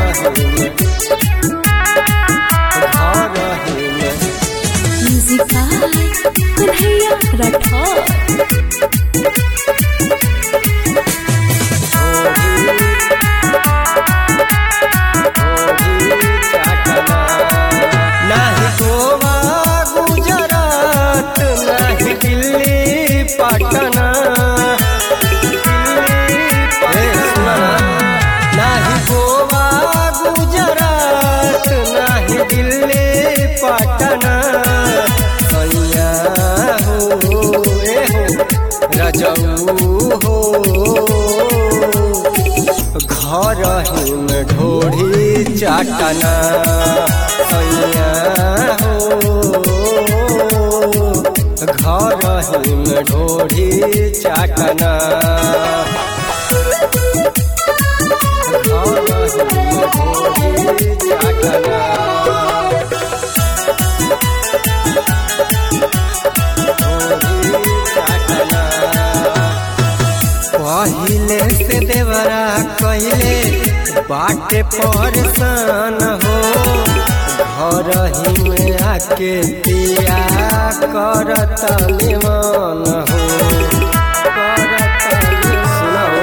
रही घर रही म्यूजिक बाय कन्हैया राठौर नाही गोवा गुजरात नाही दिल्ली पटना हे सुना ना. नाही गोवा गुजरात नाही दिल्ली पटना सैया हो ए हो रजऊ हो घर हिम ढोढ़ी चाटना सैया हो घर हिम ढोढ़ी चाटना घर हिम ढोढ़ी चाटना ढोढ़ी चाटना पहिले से देवरा कहले बाटे परेशान हो घर ही में आके दिया करत निमन हो करत सुनो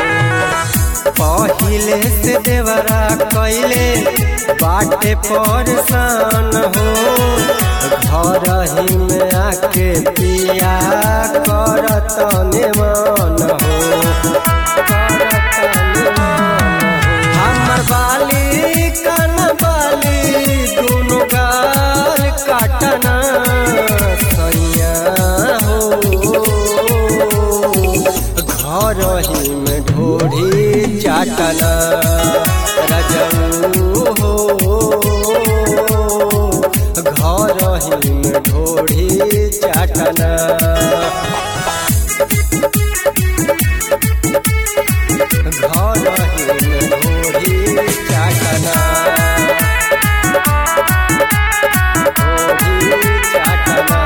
पहिले से देवरा कहले बाटे परेशान हो घर ही में आके पिया करत निमन हो करत निमन हो। हमर बाली कन बाली दुनु गाल काटना सैया हो घर ही में ढोढ़ी चाटना रजऊ हो घर ही में ढोढ़ी चाटना घर ही में ढोढ़ी चाटना ढोढ़ी चाटना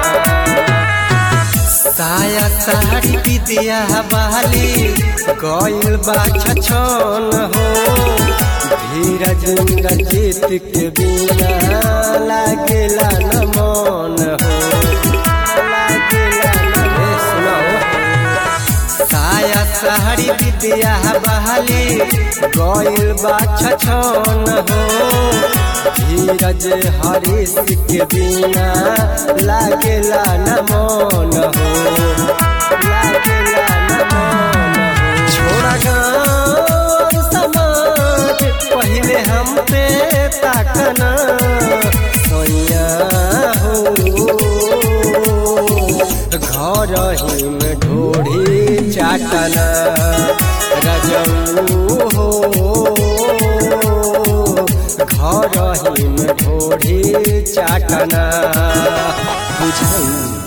साया साड़ी विद्या बाली गइल बा छछन हो धीरज जीत के बिना लागेला न मन हो लागेला न हे सुनाओ साया साड़ी विद्या बहाली गइल बा छछन हो धीरज हरीश के बिना लागेला न मन हो लागेला न मन हो छोड़ा गाँव समाज पहले हम पे ताकना सोया हो घर ही में ढोढ़ी चाटना रजऊ हो घर ही में ढोढ़ी चाटना बुझाई